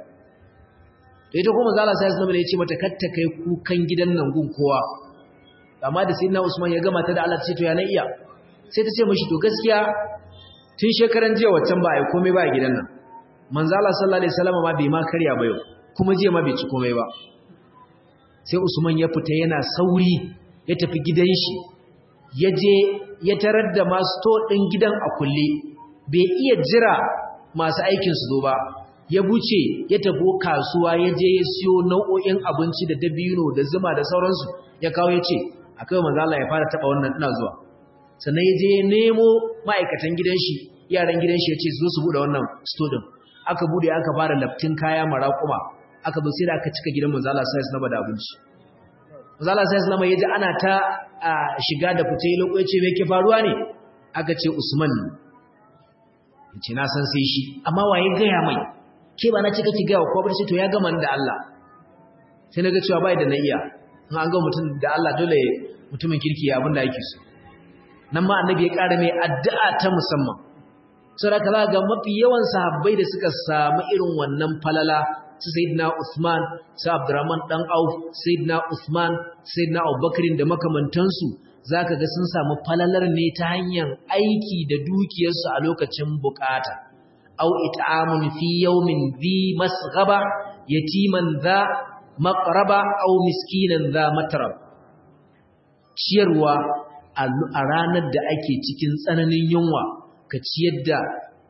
to ita kuma manzo Allah sallallahu alaihi wasallama yace mata katta kai kukan gidan nan gun kowa amma da sayyidina Usman ya gama ta da Allah ce to ya na iya sai ta ce mishi to gaskiya tun shekaran jiya waccan ba ai komai ba a gidan nan manzo Allah sallallahu alaihi wasallam ma bai ma karya ba yau kuma jiya ma bai ci komai ba sai Usman ya fita yana sauri ya tafi gidan shi ya je ya tarar da masu to din gidan a kulle bai iya jira masu aikin su zo ba ya buce ya tafi kasuwa ya je ya siyo nau'o'in abinci da dabino da zuma da sauransu ya kawo ya ce akai manzo Allah ya fara taba wannan ina zuwa sannan ya je ya nemo ma'aikatan gidan shi yaran gidan shi ya ce zo su bude wannan store din aka bude aka fara laftin kaya maraƙuma aka zo sai da aka cika gidan manzo Allah sai ya da abinci manzo Allah sai ya yaji ana ta shiga da fice lokaci me ke faruwa ne aka ce Usman yace na san sai shi amma waye gaya mai ke ba na cika ki gaya ko ba ce to ya gama da Allah sai naga cewa bai da na iya in an ga mutum da Allah dole mutumin kirki ya abin da yake so nan ma annabi ya ƙara mai addu'a ta musamman saboda za ga mafi yawan sahabbai da suka samu irin wannan falala su sayyidina Usman su Abdurrahman dan Auf sayyidina Usman sayyidina Abubakar da makamantansu zaka ga sun samu falalar ne ta hanyar aiki da dukiyarsu a lokacin bukata aw it'amun fi yawmin dhi masghaba yatiman dha maqraba aw miskinan dha matrab ciyarwa a ranar da ake cikin tsananin yunwa ka ciyar da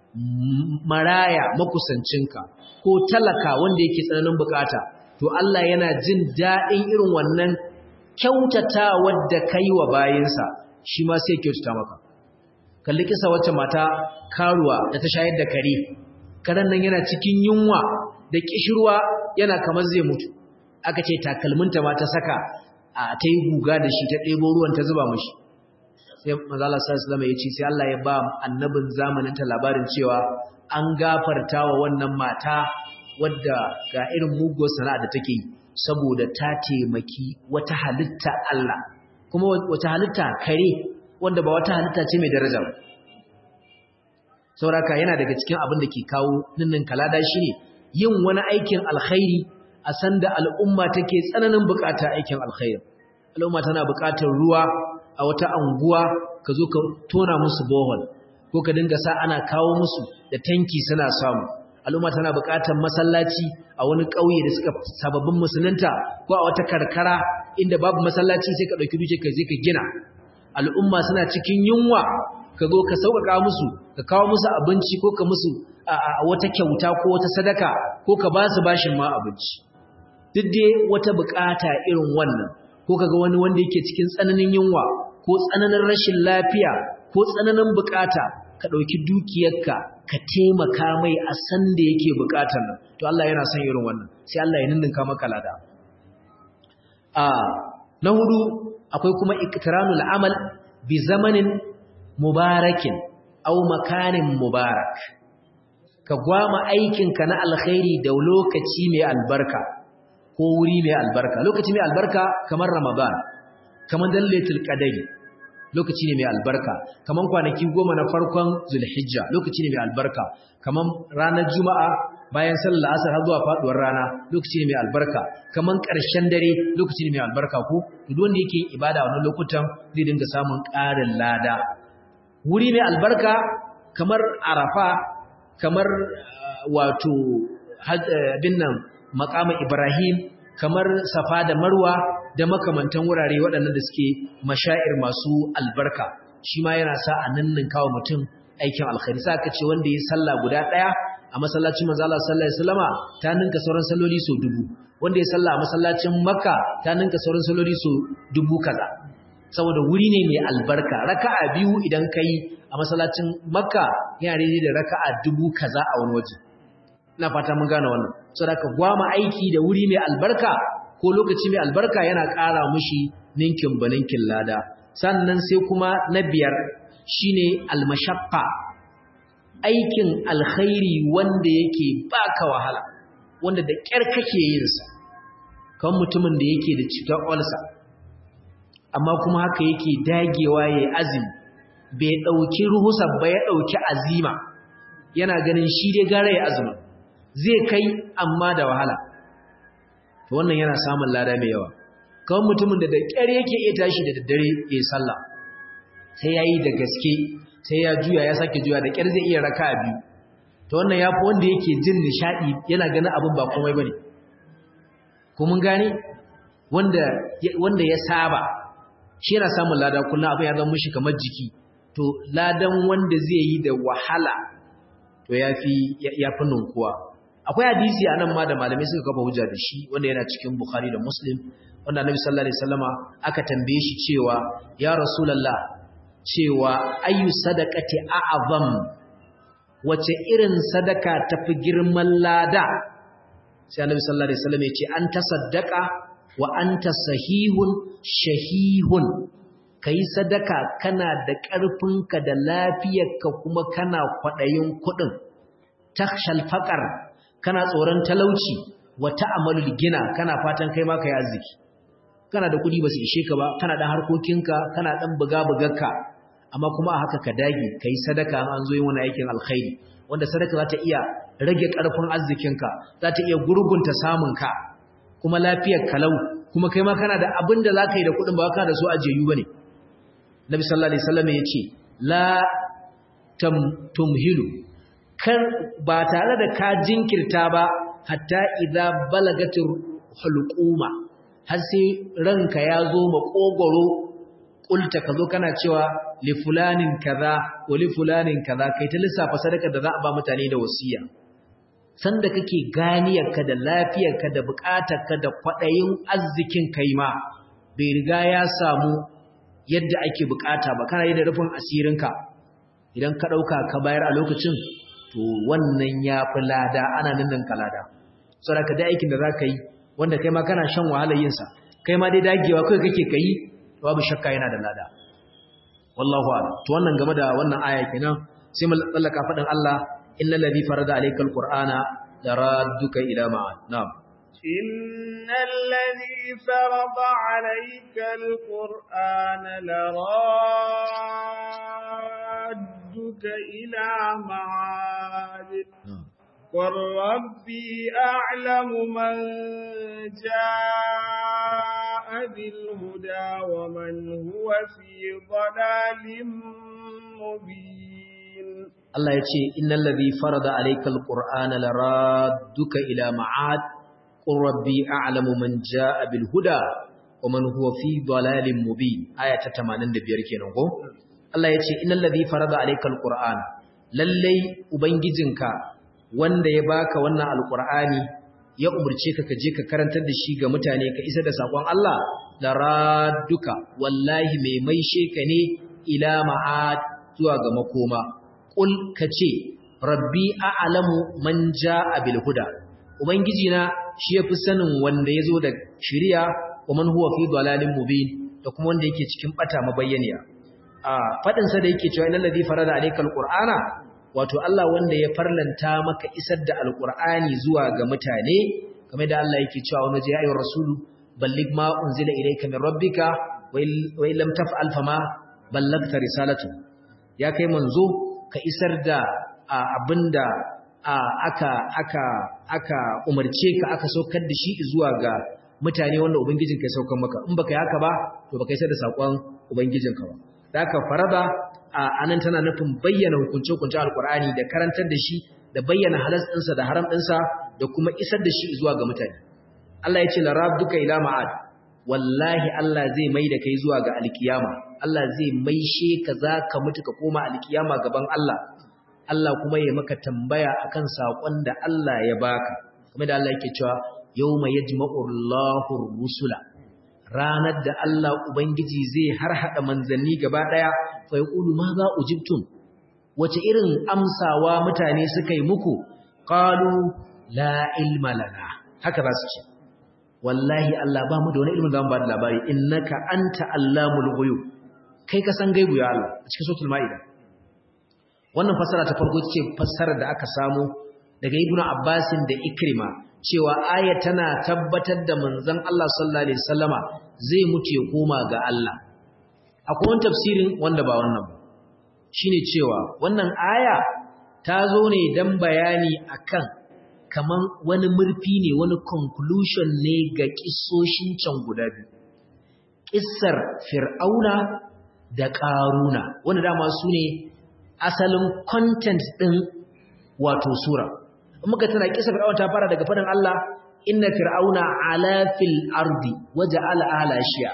maraya makusancinka ko talaka wanda yake tsananin bukata to Allah yana jin daɗin irin wannan kyautata wadda kai wa bayinsa shi ma sai kyautata maka kalli kisa wacce mata karuwa da ta shayar da kare karen nan yana cikin yunwa da kishirwa yana kamar zai mutu aka ce takalminta ma ta saka a ta yi guga da shi ta ɗebo ruwan ta zuba mashi sai manzala sallallahu alaihi ya ce sai Allah ya ba annabin zamanin ta labarin cewa an gafarta wa wannan mata wadda ga irin muguwar sana'a da take yi saboda ta taimaki wata halitta Allah kuma wata halitta kare wanda ba wata halitta ce mai daraja ba sauraka yana daga cikin abin da ke kawo ninnin kalada shine yin wani aikin alkhairi a sanda al'umma take tsananin bukata aikin alkhairi al'umma tana bukatar ruwa a wata anguwa ka zo ka tona musu bohol ko ka dinga sa ana kawo musu da tanki suna samu al'umma tana buƙatar masallaci a wani ƙauye da suka sababbin musulunta ko a wata karkara inda babu masallaci sai ka ɗauki duke ka je ka gina al'umma suna cikin yunwa ka zo ka sauƙaƙa musu ka kawo musu abinci ko ka musu wata kyauta ko wata sadaka ko ka ba su bashin ma abinci duk dai wata bukata irin wannan ko kaga wani wanda yake cikin tsananin yunwa ko tsananin rashin lafiya ko tsananin bukata ka ɗauki dukiyarka ka taimaka mai a san da yake bukatar nan to Allah yana son irin wannan sai Allah ya ninninka maka lada a na hudu akwai kuma iktiranul amal bi zamanin mubarakin aw makanin mubarak ka gwama aikinka na alkhairi da lokaci mai albarka ko wuri mai albarka lokaci mai albarka kamar ramadan kamar dallatul qadari lokaci ne mai albarka kamar kwanaki goma na farkon zulhijja lokaci ne mai albarka kamar ranar juma'a bayan sallar asar har zuwa faduwar rana lokaci ne mai albarka kamar ƙarshen dare lokaci ne mai albarka ko duk wanda yake ibada wannan lokutan zai dinga samun ƙarin lada wuri mai albarka kamar arafa kamar wato abin nan maqama ibrahim kamar safa da marwa da makamantan wurare waɗannan da suke mashair masu albarka shi ma yana sa a nannin kawo mutum aikin alkhairi sa ka ce wanda ya sallah guda ɗaya a masallacin manzo Allah sallallahu alaihi wasallama ta ninka sauran salloli so dubu wanda ya sallah a masallacin makka ta ninka sauran salloli so dubu kaza saboda wuri ne mai albarka raka'a biyu idan kai a masallacin makka yana daidai da raka'a dubu kaza a wani waje ina fata mun gane wannan saboda ka gwama aiki da wuri mai albarka ko lokaci mai albarka yana ƙara mushi ninkin baninkin lada sannan sai kuma na biyar shine almashaqqa aikin alkhairi wanda yake baka wahala wanda da ƙyar kake yin sa kan mutumin da yake da cikin ulsa amma kuma haka yake dagewa yayi azumi bai dauki ruhusa ba ya dauki azima yana ganin shi dai gare ya azumi zai kai amma da wahala to wannan yana samun lada mai yawa kawai mutumin da da ƙyar yake iya tashi da daddare ya sallah sai ya yi da gaske sai ya juya ya sake juya da ƙyar zai iya raka a biyu to wannan ya fi wanda yake jin nishaɗi yana ganin abin ba komai ba ne ko mun gane wanda ya saba shi yana samun lada kullum abin ya zama mishi kamar jiki to ladan wanda zai yi da wahala to ya fi ninkuwa akwai hadisi a nan ma da malamai suka kafa hujja da shi wanda yana cikin bukhari da muslim wanda annabi sallallahu alaihi wasallama aka tambaye shi cewa ya rasulullah cewa ayu sadaqati a'zam wace irin sadaka tafi girman lada sai annabi sallallahu alaihi wasallam ya ce an tasaddaqa wa anta sahihun shahihun kai sadaka kana da ƙarfinka da lafiyarka kuma kana kwadayin kuɗin takhshal faqar kana tsoron talauci wa ta'amalul gina kana fatan kai ma kai arziki kana da kudi ba su ishe ka ba kana dan harkokinka kana dan buga bugarka amma kuma a haka ka dage kai sadaka an zo yin wani aikin alkhairi wanda sadaka za ta iya rage karfin arzikinka za ta iya gurgunta samunka kuma lafiyar kalau kuma kai ma kana da abin da za ka yi da kudin ba ka da su ajeyu bane nabi sallallahu alaihi wasallam ya ce la tumhilu kar ba tare da ka jinkirta ba hatta idza balagatir hulquma har sai ranka ya zo makogoro kulta kazo kana cewa li fulanin kaza wa li fulanin kaza kai ta lissafa sadaka da za a ba mutane da wasiya sanda kake ganiyarka da lafiyarka da bukatarka da kwadayin arzikin kai ma bai riga ya samu yadda ake bukata ba kana yi da rufin asirinka idan ka dauka ka bayar a lokacin to wannan ya fi lada ana nan ka lada saboda da aikin da za ka yi wanda kai ma kana shan wahalar yinsa kai ma dai dagewa kai kake ka yi babu shakka yana da lada wallahu a'lam to wannan game da wannan aya kenan sai mu tsallaka fadin Allah innal ladhi farada alayka alqur'ana laradduka ila ma'ad na'am innal ladhi farada alayka alqur'ana laradduka ila ma'ad قل ربي أعلم من جاء بالهدى ومن هو في ضلال مبين الله يقول إن الذي فرض عليك القرآن لرادك إلى معاد قل ربي أعلم من جاء بالهدى ومن هو في ضلال مبين آية 85 kenan ko Allah yace innal ladhi farada alayka alquran lallai ubangijinka wanda ya baka wannan alqur'ani ya umurce ka kaje ka karantar da shi ga mutane ka isa da sakon Allah la radduka wallahi mai maishe ka ne ila ma'ad zuwa ga makoma qul kace rabbi a'lamu man jaa bil huda ubangiji na shi yafi sanin wanda yazo da shari'a wa man huwa fi dalalin mubin da kuma wanda yake cikin bata mabayyaniya a fadin sa da yake cewa innal ladhi farada alayka alqur'ana wato Allah wanda ya farlanta maka isar da alqur'ani zuwa ga mutane kamar da Allah yake cewa wani ji ayyur rasulu balligh ma unzila ilayka min rabbika wa in lam taf'al fama ballagta risalatu ya kai manzo ka isar da abinda aka aka aka umarce ka aka saukar da shi zuwa ga mutane wanda ubangijinka ya saukar maka in baka yi haka ba to baka isar da sakon ubangijinka ba da aka farada anan tana nufin bayyana hukunce hukuncen alkur'ani da karantar da shi da bayyana halas ɗinsa da haram ɗinsa da kuma isar da shi zuwa ga mutane Allah ya ce la rabbuka ila ma'ad wallahi Allah zai mai da kai zuwa ga alkiyama Allah zai maishe ka zaka mutu ka koma alkiyama gaban Allah Allah kuma ya maka tambaya akan sakon da Allah ya baka kuma da Allah yake cewa yawma yajma'u Allahu rusula ranar da Allah ubangiji zai harhada manzanni gaba daya fa yaqulu ma za ujibtum wace irin amsawa mutane suka yi muku qalu la ilma lana haka za su ce wallahi Allah ba mu da wani ilimin da mu ba da labari innaka anta allamul ghuyub kai ka san gaibu ya Allah a cikin suratul maida wannan fassara ta farko ce fassarar da aka samu daga ibnu abbasin da ikrima cewa aya tana tabbatar da manzon Allah sallallahu alaihi wasallama zai mutu ya koma ga Allah akwai wani tafsirin wanda ba wannan ba shine cewa wannan aya ta zo ne dan bayani akan kaman wani murfi ne wani conclusion ne ga kissoshin can guda biyu kissar fir'auna da ƙaruna wanda dama su ne asalin content ɗin wato sura muka tana kisa fir'auna ta fara daga faɗin Allah inna fir'auna ala fil ardi waja'ala ala shi'a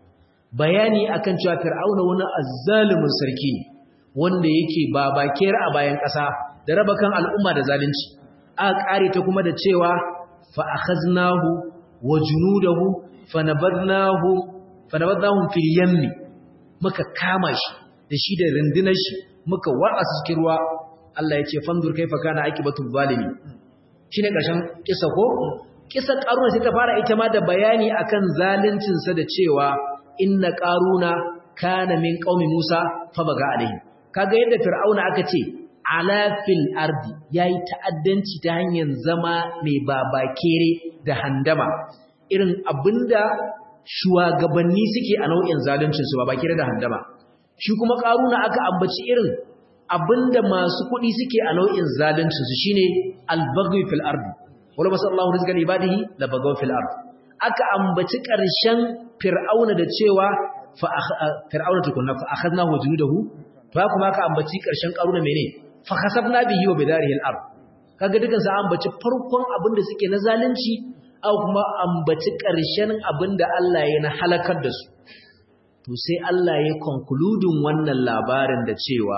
bayani akan cewa fir'auna wani azzalumin sarki ne wanda yake babakera a bayan ƙasa da raba kan al'umma da zalunci aka ƙare ta kuma da cewa fa akhaznahu wa junudahu fa nabadnahu fa nabadnahum fil yammi muka kama shi da shi da rundunar shi muka watsa su cikin ruwa Allah ya ce fanzur kaifa kana aqibatul zalimi shine karshen kisa ko kisa karuna sai ta fara ita ma da bayani akan zaluncin sa da cewa inna qaruna kana min qaumi Musa fa baga alaihi kaga yadda fir'auna aka ce ala fil ardi yayi ta'addanci ta hanyar zama mai babakere da handama irin abinda shugabanni suke a nau'in zaluncin su babakere da handama shi kuma karuna aka ambaci irin abinda masu kuɗi suke a nau'in zaluncin su shine al-baghy fil ardi wala masallahu rizqan ibadihi la bagaw fil ardi aka ambaci ƙarshen fir'auna da cewa fa fir'auna tukunna fa akhadnahu junudahu fa kuma aka ambaci ƙarshen karuna mene fa khasabna bihi wa bidarihi al-ard kaga dukan sa ambaci farkon abinda suke na zalunci au kuma ambaci ƙarshen abinda Allah ya na halakar da su to sai Allah ya konkludin wannan labarin da cewa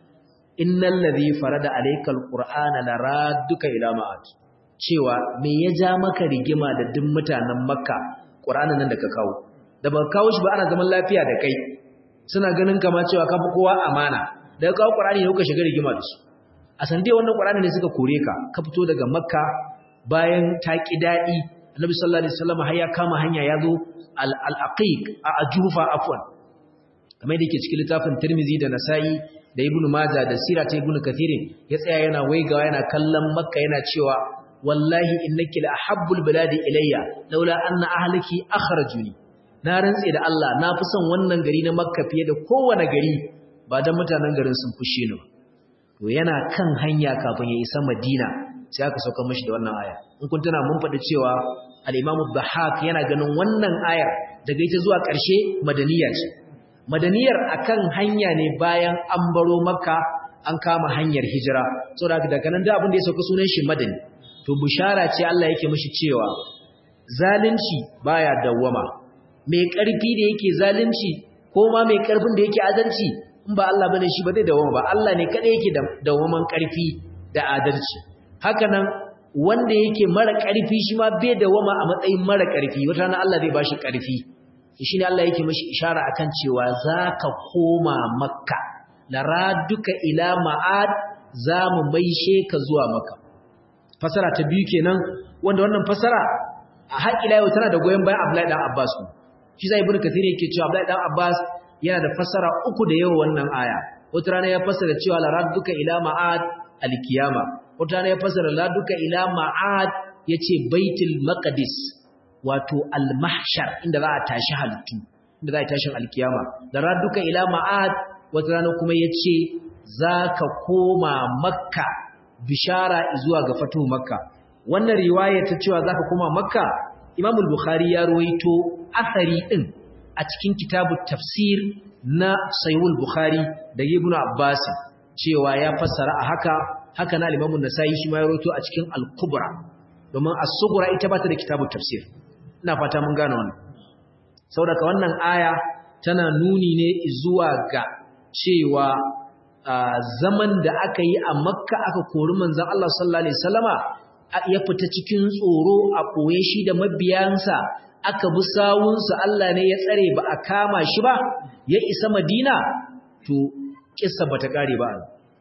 innal ladhi farada alaykal qur'ana laradduka ila ma'ad cewa me ya ja maka rigima da duk mutanen makka qur'anin nan da ka kawo da ba kawo shi ba ana zaman lafiya da kai suna ganin kama cewa ka fi kowa amana da kawo qur'ani ne kuka shiga rigima da su a sande wannan qur'ani ne suka kore ka ka fito daga makka bayan ta ki dadi annabi sallallahu alaihi wasallam har ya kama hanya ya zo al-aqiq a ajufa afwan kamar da yake cikin littafin Tirmidhi da Nasa'i da Ibn Majah da Sira ta Ibn Kathir ya tsaya yana waigawa yana kallon Makka yana cewa wallahi innaki la ahabbul biladi ilayya laula anna ahliki akhrajuni na rantse da Allah na fi son wannan gari na Makka fiye da kowane gari ba dan mutanen garin sun fushe ni ba to yana kan hanya kafin ya isa Madina sai aka sauka mishi da wannan aya in kun tana mun faɗi cewa al-Imam Dhahhak yana ganin wannan ayar daga ita zuwa ƙarshe madaniya ce madaniyar akan hanya ne bayan an baro Makka an kama hanyar hijira saboda daga nan da abin da ya sauka sunan shi madani to bushara ce Allah yake mishi cewa zalunci baya dawwama mai ƙarfi da yake zalunci ko ma mai ƙarfin da yake adalci in ba Allah bane shi ba zai dawoma ba Allah ne kada yake da dawaman karfi da adalci haka nan wanda yake mara karfi shi ma bai dawoma a matsayin mara karfi wata na Allah zai bashi karfi shi ne Allah yake mashi ishara akan cewa zaka koma makka laraduka ila ma'ad zamu maishe ka zuwa makka fasara ta biyu kenan wanda wannan fasara a haƙila yau tana da goyon bayan Abdullahi dan Abbas shi zai ibnu kathir yake cewa Abdullahi dan Abbas yana da fasara uku da yawa wannan aya wata rana ya fasara cewa la radduka ila ma'ad alkiyama wata rana ya fasara la radduka ila ma'ad yace baitul maqdis wato al-mahshar inda za a tashi halittu inda za a tashi alkiyama da radduka ila ma'ad wata rana kuma yace zaka koma makka bishara zuwa ga fatuhu makka wannan riwaya ta cewa zaka koma makka Imam al-Bukhari ya ruwaito asari din a cikin kitabut tafsir na Sahih al-Bukhari da Ibn Abbas cewa ya fassara a haka haka na Imam an-Nasa'i shi ma ya ruwaito a cikin al-Kubra domin as-Sughra ita ba ta da kitabut tafsir ina fata mun gane wannan saboda wannan aya tana nuni ne zuwa ga cewa zaman da aka yi a Makka aka kori manzon Allah sallallahu alaihi wasallama ya fita cikin tsoro a ɓoye shi da mabiyansa aka bi sawunsa Allah ne ya tsare ba a kama shi ba ya isa madina to kissa bata kare ba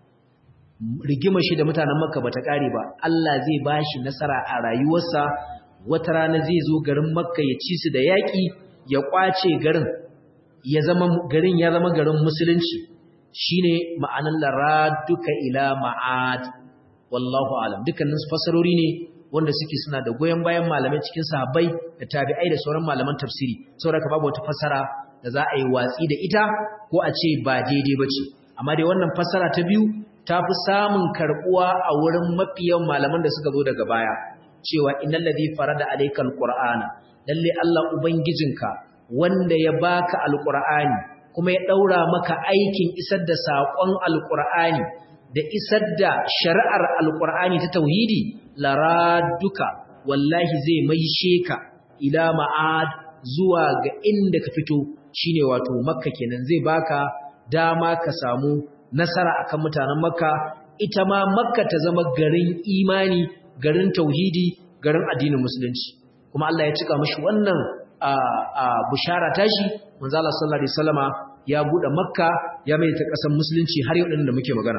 rigima shi da mutanen makka bata kare ba Allah zai bashi nasara a rayuwarsa wata rana zai zo garin makka ya ci su da yaƙi ya kwace garin ya zama garin ya zama garin musulunci shine ma'anar laraduka ila ma'ad wallahu alam dukkanin fasarori ne wanda suke suna da goyen bayan malamai cikin sahabbai da tabi'ai da sauran malaman tafsiri saboda babu wata fasara da za a yi watsi da ita ko a ce ba daidai bace amma dai wannan fasara ta biyu ta fi samun karbuwa a wurin mafiyan malaman da suka zo daga baya cewa innal ladhi farada alaykal qur'ana lalle Allah ubangijinka wanda ya baka alqur'ani kuma ya daura maka aikin isar da saƙon alqur'ani da isar da shari'ar alƙur'ani ta tauhidi laraduka wallahi zai maishe ka ila ma'ad zuwa ga inda ka fito shine wato makka kenan zai baka dama ka samu nasara akan mutanen makka ita ma makka ta zama garin imani garin tauhidi garin addinin musulunci kuma Allah ya cika mashi wannan a bushara tashi manzo Allah sallallahu alaihi wasallama ya bude makka ya mai ta kasan musulunci har yau din da muke magana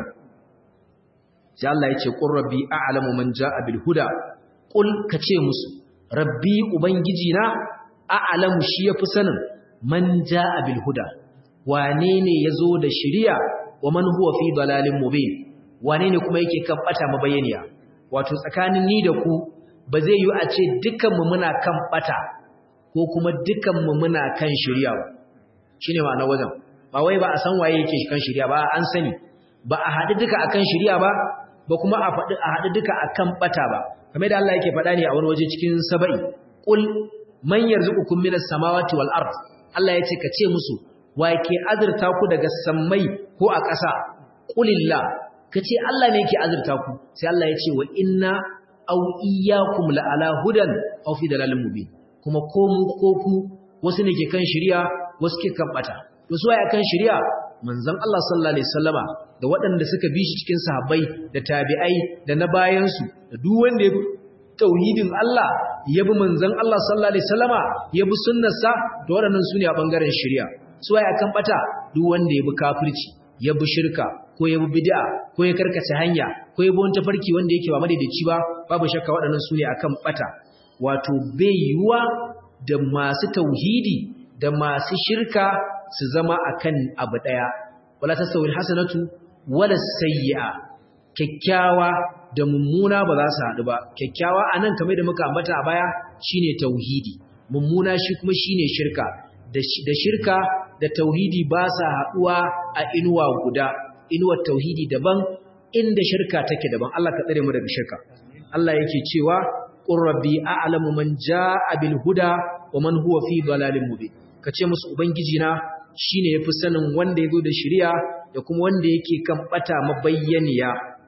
sai Allah ya ce qur rabbi a'lamu man jaa bil huda qul kace musu rabbi ubangiji na a'lamu shi yafi sanin man jaa bil huda wane ne yazo da shari'a wa man huwa fi dalalin mubin wane ne kuma yake kan bata mabayaniya wato tsakanin ni da ku ba zai yi a ce dukanmu muna kan bata ko kuma dukanmu muna kan shari'a ba shine ma'anar wajen ba wai ba a san waye yake kan shari'a ba an sani ba a haɗu duka akan shari'a ba ba kuma a faɗi a haɗu duka akan bata ba kamar da Allah yake faɗa ne a wani waje cikin saba'i qul man yarzuqukum minas samawati wal ard Allah yace ka ce musu wa yake azurta ku daga sammai ko a ƙasa qulillah kace Allah ne yake azurta ku sai Allah yace wa inna aw iyyakum la ala hudan aw fi dalalin mubin kuma ko mu ko ku wasu ne ke kan shari'a wasu ke kan bata to su waye kan shari'a manzon Allah sallallahu alaihi wasallama da waɗanda suka bi shi cikin sahabbai da tabi'ai da na bayan su da duk wanda ya bi tauhidin Allah ya bi manzon Allah sallallahu alaihi wasallama ya bi sunnarsa da waɗannan su ne a bangaren shari'a su waye kan bata duk wanda ya bi kafirci ya bi shirka ko ya bi bid'a ko ya karkace hanya ko ya bi wani tafarki wanda yake ba madaidaici ba babu shakka waɗannan su ne akan bata wato bai yiwuwa da masu tauhidi da masu shirka su zama akan abu daya wala tasawil hasanatu wala sayyi'a kyakkyawa da mummuna ba za su haɗu ba kyakkyawa anan kamar da muka ambata a baya shine tauhidi mummuna shi kuma shine shirka da shirka da tauhidi ba sa haɗuwa a inuwa guda inuwar tauhidi daban inda shirka take daban Allah ka tsare mu daga shirka Allah yake cewa qur rabbi a'lamu man jaa bil huda wa man huwa fi dalalin mubin kace musu ubangiji na shine yafi sanin wanda yazo da shari'a da kuma wanda yake kan bata mabayyaniya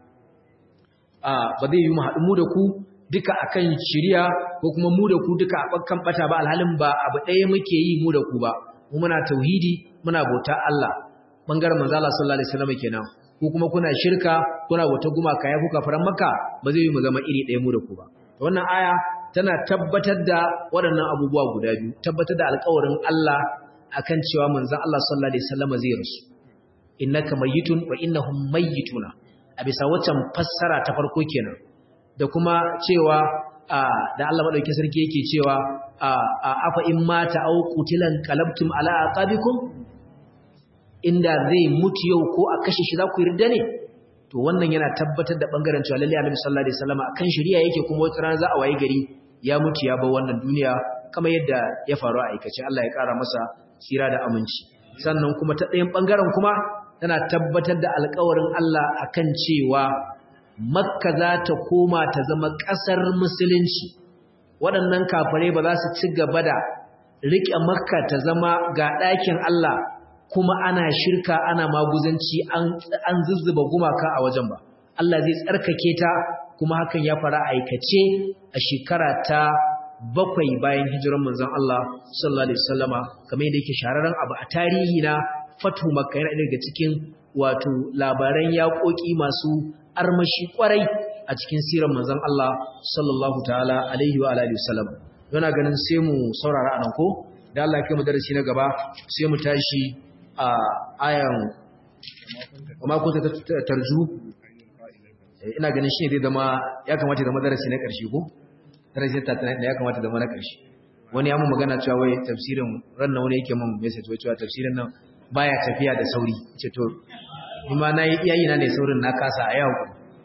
a ba zai yi mu haɗu mu da ku duka akan shari'a ko kuma mu da ku duka a kan bata ba alhalin ba abu ɗaya muke yi mu da ku ba mu muna tauhidi muna bauta Allah bangaren manzo Allah sallallahu alaihi wasallam kenan ku kuma kuna shirka kuna wata gumaka ya kuka faran maka ba zai yi mu zama iri ɗaya mu da ku ba wannan aya tana tabbatar da waɗannan abubuwa guda biyu tabbatar da alƙawarin Allah akan cewa manzon Allah sallallahu alaihi wasallam zai rasu innaka mayyitun wa innahum mayyituna a bisa waccan fassara ta farko kenan da kuma cewa da Allah madaukakin sarki yake cewa afa in mata au qutilan qalabtum ala aqabikum inda zai mutu yau ko a kashe shi za ku yarda ne to wannan yana tabbatar da bangaren cewa lalle Annabi sallallahu alaihi wasallam akan shari'a yake kuma wata rana za a waye gari ya mutu ya bar wannan duniya kamar yadda ya faru a aikace Allah ya kara masa tsira da aminci sannan kuma ta ɗayan bangaren kuma tana tabbatar da alƙawarin Allah akan cewa Makka za ta koma ta zama ƙasar musulunci waɗannan kafare ba za su ci gaba da riƙe Makka ta zama ga ɗakin Allah kuma ana shirka ana maguzanci an zuzzuba gumaka a wajen ba Allah zai tsarkake ta kuma hakan ya fara aikace a shekara ta bakwai bayan hijiran manzon Allah sallallahu alaihi wasallama kamar yadda yake shahararren abu a tarihi na fatu makka yana daga cikin wato labaran yaƙoƙi masu armashi kwarai a cikin sirar manzon Allah sallallahu ta'ala alaihi wa alihi wasallam yana ganin sai mu saurara anan ko da Allah ya kai mu darasi na gaba sai mu tashi a ayan kuma kun ta tarju ina ganin shi ne zai zama ya kamata zama darasi na ƙarshe ko darasi ta tana ya kamata zama na ƙarshe wani ya mun magana cewa wai tafsirin rannan wani yake mun message wai cewa tafsirin nan baya tafiya da sauri ce to kuma na yi iyayi na ne saurin na kasa a yau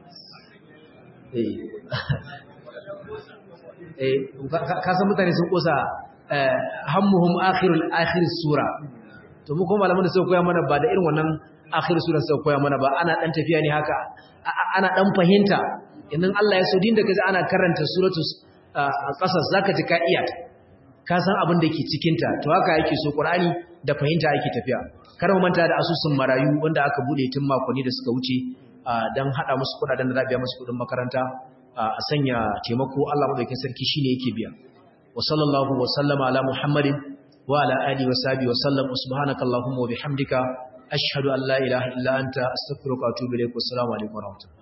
eh kasan mutane sun kosa hammuhum akhirul akhir sura to mu kuma malaman da suka koya mana ba da irin wannan akhir sura suka koya mana ba ana dan tafiya ne haka ana dan fahimta idan Allah ya so din da kaji ana karanta suratul qasas zaka ji ka iya ka san abin da ke cikin ta to haka yake so Qur'ani da fahimta yake tafiya kar mu manta da asusun marayu wanda aka bude tun makonni da suka wuce dan hada musu kudaden da za biya musu kudin makaranta a sanya taimako Allah madaukakin sarki shine yake biya wa sallallahu wa sallama ala muhammadin wa ala alihi wa sahbihi wa sallam subhanaka allahumma wa bihamdika ashhadu an la ilaha illa anta astaghfiruka wa atubu ilaik wa assalamu alaikum wa rahmatullahi